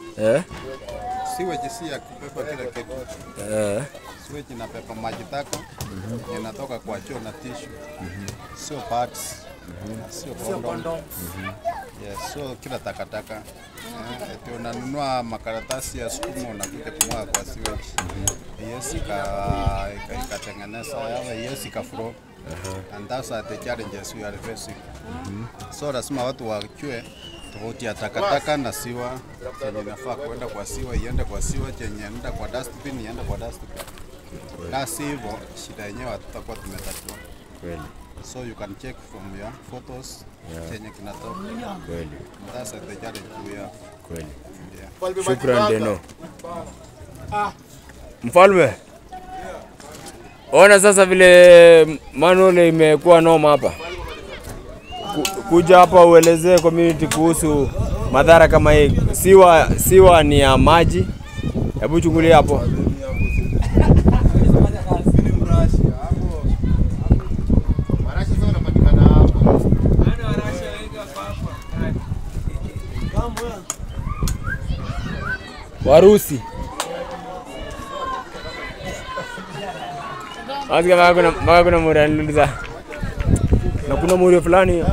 Eh? Sewage si ya kubeba kila kitu. Eh. Sewage inabeba maji taka inatoka kwa choo na tishu, sio pads, sio condom. Yes, sio kila takataka. Eh, eti unanunua makaratasi ya sukuma unakuja kumwaga kwa sewage. Yes, ika- ika- ikatengeneza yawe yes ikaflow. And those are the challenges we are facing. So lazima watu wajue tofauti ya takataka na siwa, chenye inafaa kwenda kwa siwa iende kwa siwa, chenye inaenda kwa dustbin iende kwa dustbin. La si hivyo, shida yenyewe hatutakuwa tumetatua. Kweli. So you can check from your photos chenye kinatoka. Kweli. That's the challenge we have. Kweli. Yeah. Shukran Deno. Mfalme, ona sasa vile manual imekuwa noma hapa. Ku- Kuja hapa uelezee community kuhusu madhara kama hii. Siwa, siwa ni ya maji. Hebu chungulia hapo. Warusi. Asikia mpaka kuna mpaka kuna muri ananiuliza. Na kuna muri fulani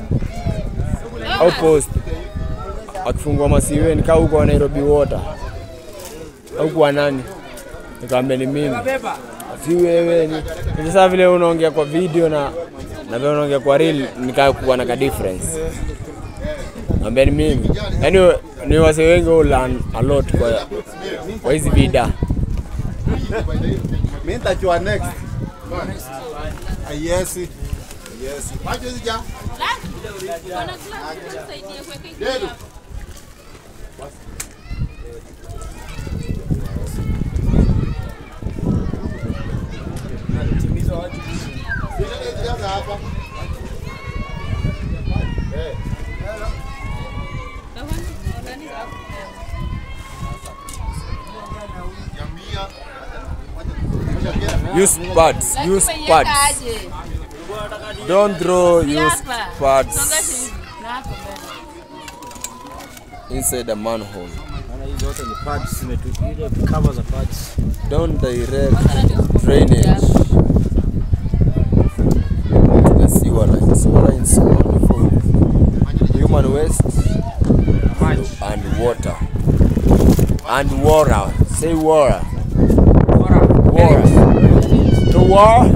outpost akifungua masiwe nikaa huko Nairobi Water au kwa nani, nikamwambia ni mimi, si wewe. Ni ni sasa vile unaongea kwa video na na vile unaongea kwa real, nikaa kuwa na ka difference. Naambia ni mimi, yaani ni wase wengi who learn a lot kwa kwa hizi vida. Mimi nitajua next. Ah, Yes. Yes. Macho zija. hapa. Use pads, use pads. Don't throw use pads inside the manhole. Maana hizo zote ni pads zimetu- ile cover za pads. Don't direct drainage to the sewer line. Sewer line is only for human waste and water. And water. Say water. Water. To war.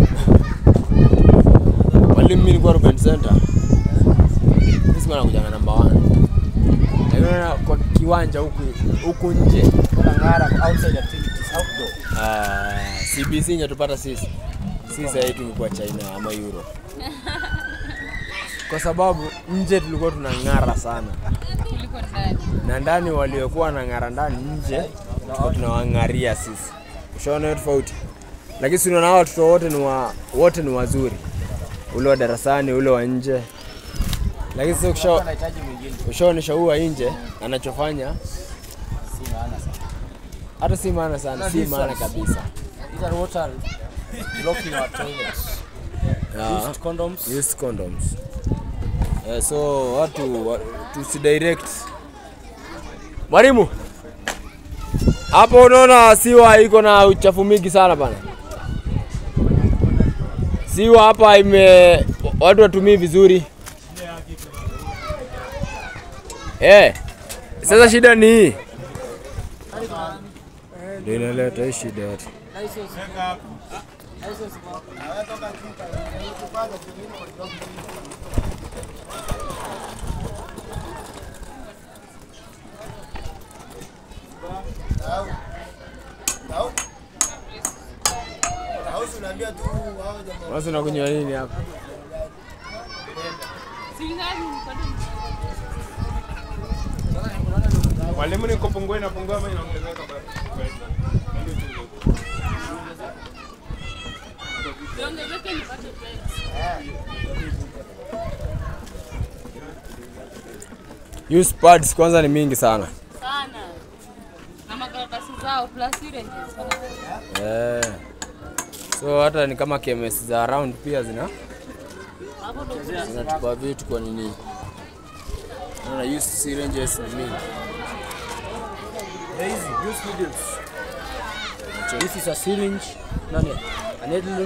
Mwalimu mimi nilikuwa Ruben Center. Sisi mwana kujanga namba 1. Lakini unaona kwa kiwanja huku huku nje Kuna ngara outside activities outdoor. Ah, CBC ingetupata sisi sisi sahii tungekuwa China ama Euro, kwa sababu nje tulikuwa tunang'ara sana na ndani waliokuwa na ng'ara ndani nje tulikuwa tunawang'aria sisi. Ushaona hiyo tofauti? Lakini si unaona hawa watoto wote ni wa, wote ni wazuri, ule wa darasani, ule wa nje. Lakini sasa ukisha Anahitaji mwingine. ushaonesha huu wa nje anachofanya Si maana sana. hata si maana sana, si maana kabisa. These are water blocking our toilets. Ah. Used condoms. use condoms. Eh, so watu wa, tusidirect. Mwalimu, hapo unaona siwa iko na uchafu mingi sana bana. Siwa hapa ime watu watumii vizuri. Eh, sasa shida ni hii. Ndio inaleta hii shida yote. Sasa unakunywa nini hapa? Mwalimu ni kupungua inapungua ama inaongezeka bado? Use pads kwanza ni mingi sana. sana na makaratasi zao plus syringes wana- Eh. So hata ni kama KMS za around pia zina hapo ndo kuna zinatupa vitu kwa nini? Naona use syringes ni mingi. Easy, use needles. This is a syringe. Nani? A needle.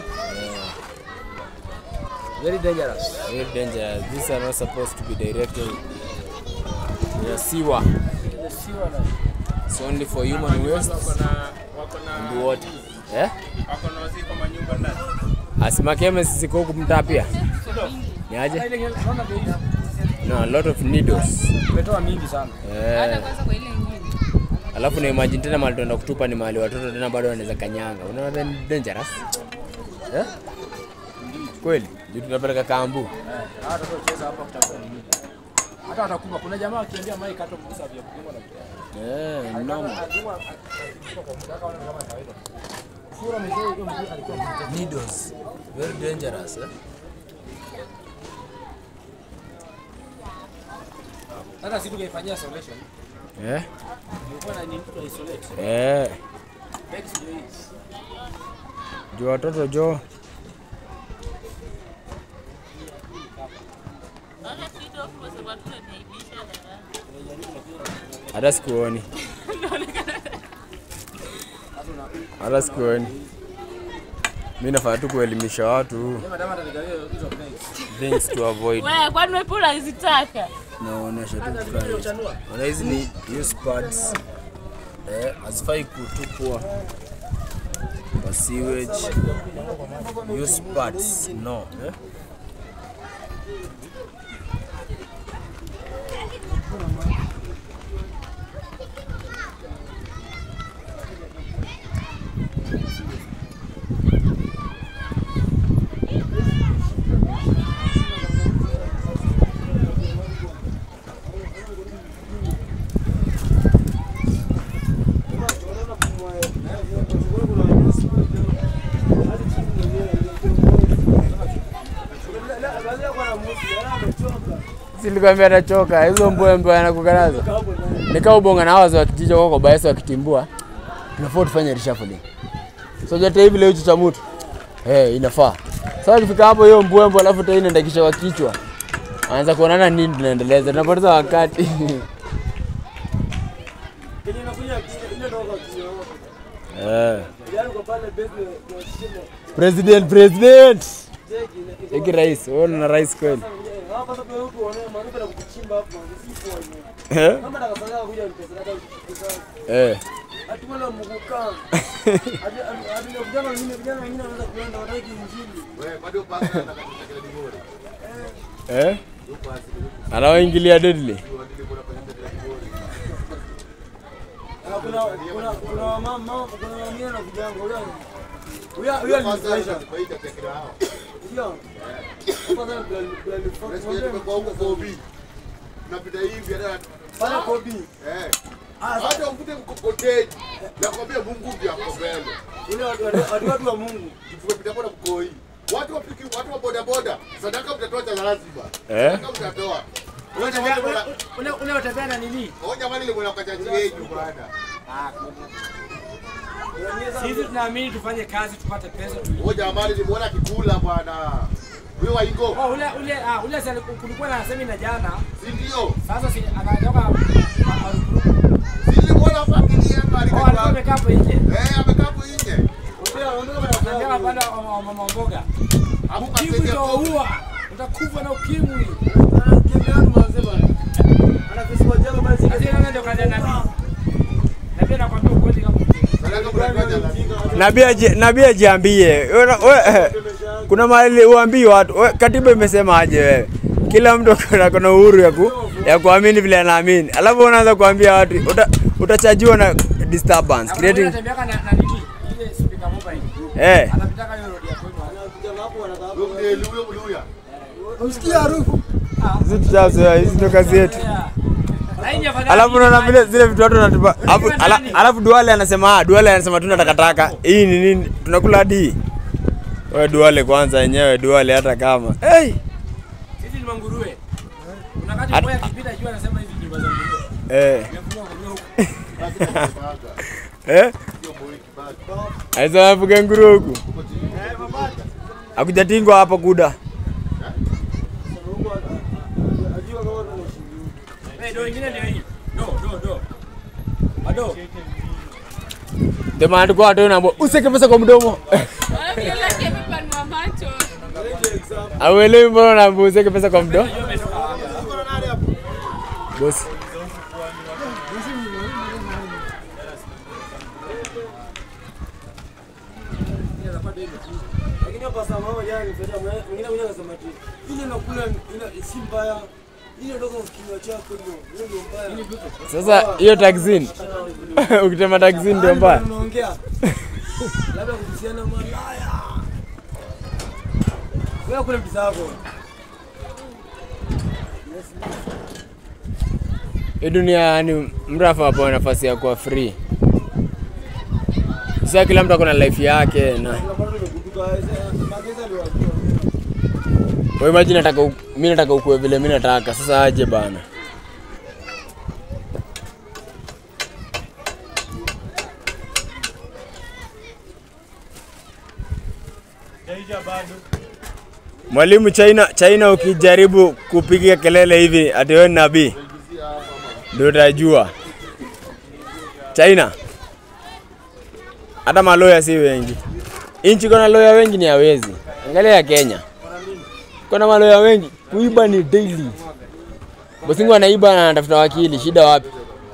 Very dangerous. Very dangerous. These are not supposed to be directed. They are sewer. The sewer line. It's only for human waste Wako na wako na and water. Eh? wako na wasi kwa manyumba ndani. Asimakeme sisi kwa huku mtaa pia. Ni aje? Unaona bei? No, a lot of needles. Umetoa mingi sana. Eh. Kwanza kwa ile ingine. Alafu na imagine tena mahali tunaenda kutupa ni mahali watoto tena bado wanaweza kanyanga. Unaona that ni dangerous? Eh? Kweli? Juu tunapeleka kambu. Eh, hata tutacheza hapa kutafuta nini? Hata watakupa. Kuna jamaa akiambia Mike hata mgusa vya kupigwa na Eh, noma. Needles. Very dangerous, eh? Sasa sisi tukaifanyia isolation. Eh? Ilikuwa na nini tu isolate. Eh. Bex ndio hii. Juu watoto jo. Naona kitu hapo kwa sababu tunaniaibisha na Hata sikuoni. Hata sikuoni. Mimi nafaa tu kuelimisha watu Sema dama atanigawie hizo bex. things to avoid. wewe kwani wewe pula unazitaka? Naonesha tu price. Ona hizi ni use pads. Eh, hazifai kutupwa kwa sewage. Use pads. No. Eh? Silikwambia atachoka hizo mbwembwe anakukataza. Nikaa ubonga na hawa wa kijiji wako baesa wakitimbua. Tunafaa tufanye reshuffling. So jata hivi leo cha mtu. Eh, inafaa. Sasa ukifika hapo hiyo mbwembwe alafu tena inaenda kisha kwa kichwa. Anza kuonana nini tunaendeleza. Tunapoteza wakati. Eh. President, president. Eki rais, wewe una rais kweli? Eh? Eh. Eh? Anaoingilia deadly. napita hivi hata eh. hata uvute mkokoteni nakwambia Mungu ndiye ako mbele watu wa Mungu tukipita boda mkoi watu wa piki watu wa boda boda sadaka mtatoa cha lazima Eh? sadaka mtatoa Unaotembea na nini? Oh jamani limona kachaji yenu bwana Sisi tunaamini tufanye kazi tupate pesa tu. Oh jamani limuona kikula bwana wewe waingo Oh, ule ule ah, ule sasa kulikuwa na semina jana. si ndio Sasa si anatoka si limuona hapa kilia hapa Oh, alikuwa amekaa hapo nje. eh amekaa hapo nje Anaongea pale wa mama mboga. hapo Ukimwi kaseti ndio hapo huwa. Utakufa na ukimwi. Sasa yeye ndio kaja nabii. Na pia nakwambia ukweli kama sadaka mtatoa cha lazima Nabii aji- nabii ajiambie. Wewe- we- Kuna mahali uambii watu. we, Katiba imesema aje wewe? Kila mtu kuna kuna uhuru ya ku, ya kuamini vile anaamini. Alafu unaanza kuambia watu uta, utachajiwa na disturbance creating Anatembea na na nini? Ile speaker mobile. eh Anapitaka hiyo road ya kwenu. Wewe ndiye huyo mluya usikia harufu hizi tushazoea, hizi ndo kazi yetu. Na hii ni afadhali. Alafu unaona vile zile vitu watu wanatupa. Alafu ala, alafu Duale anasema ah, Duale anasema tuna takataka. Hii ni nini? Tunakula hadi hii. Wewe Duale kwanza yenyewe Duale hata kama. Hey! Hizi ni manguruwe. Kuna wakati At- mmoja akipita juu anasema hizi ni nyumba za nguruwe. Eh. Nimefungwa nguruwe huko. Eh? Aisa afuga nguruwe huku. Akujatingwa hapa kuda. Eh, do ingine ndio hii. Do, do, do. Ado. Ndio maana tulikuwa watu naambia useke pesa kwa mdomo. Wanafikiria kimepanua macho. Auelewi mbona unaambia useke pesa kwa mdomo? Bosi. Lakini hapa saa mama jana nilifanya mwingine mmoja akasema ati ile nakula ile si mbaya. Ile ndio kwa kinywa chako hiyo. Hiyo ndio mbaya. Sasa hiyo taxini. Ukitema taxini ndio mbaya. Unaongea. Labda kuhusiana malaya. Wewe kule pesa yako. Hii dunia yani mtu afaa apewe nafasi ya kuwa free. Sasa kila mtu ako na life yake na Unapata nimekutuka mageza ndio wajua. wewe imagine nataka u- mimi nataka ukue vile mimi nataka. Sasa aje bana. Mwalimu China, China ukijaribu kupiga kelele hivi ati wewe ni nabii ndio utajua. China hata maloya si wengi. Inchi kona loya wengi ni hawezi. Angalia ya Kenya, kuna maloya wengi, kuiba ni daily. Bosingu anaiba na anatafuta wakili, shida wapi?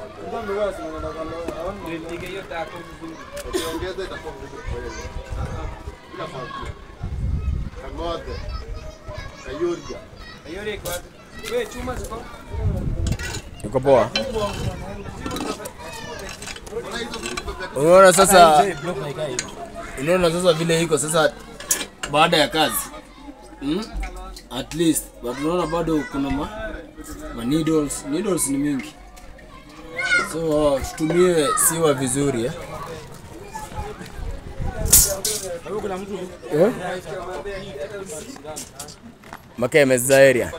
Ukiongeza itakuwa ngumu kweli. Bila sauti. Kang'ombe. Kayuria. Yuko poa. Unaona sasa, unaona sasa vile iko sasa baada ya kazi hmm? At least but unaona bado kuna ma, ma needles. Needles ni mingi, so tutumie siwa vizuri eh? Eh? Makeme Zaeria.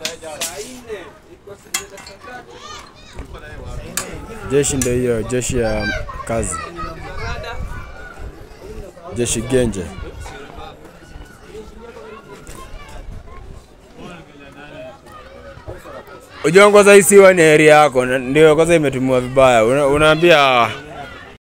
Jeshi ndio hiyo, jeshi ya kazi, jeshi genje. Ujua kwanza hii siwa ni area yako, na- ndio kwanza imetumiwa vibaya. Una, unaambia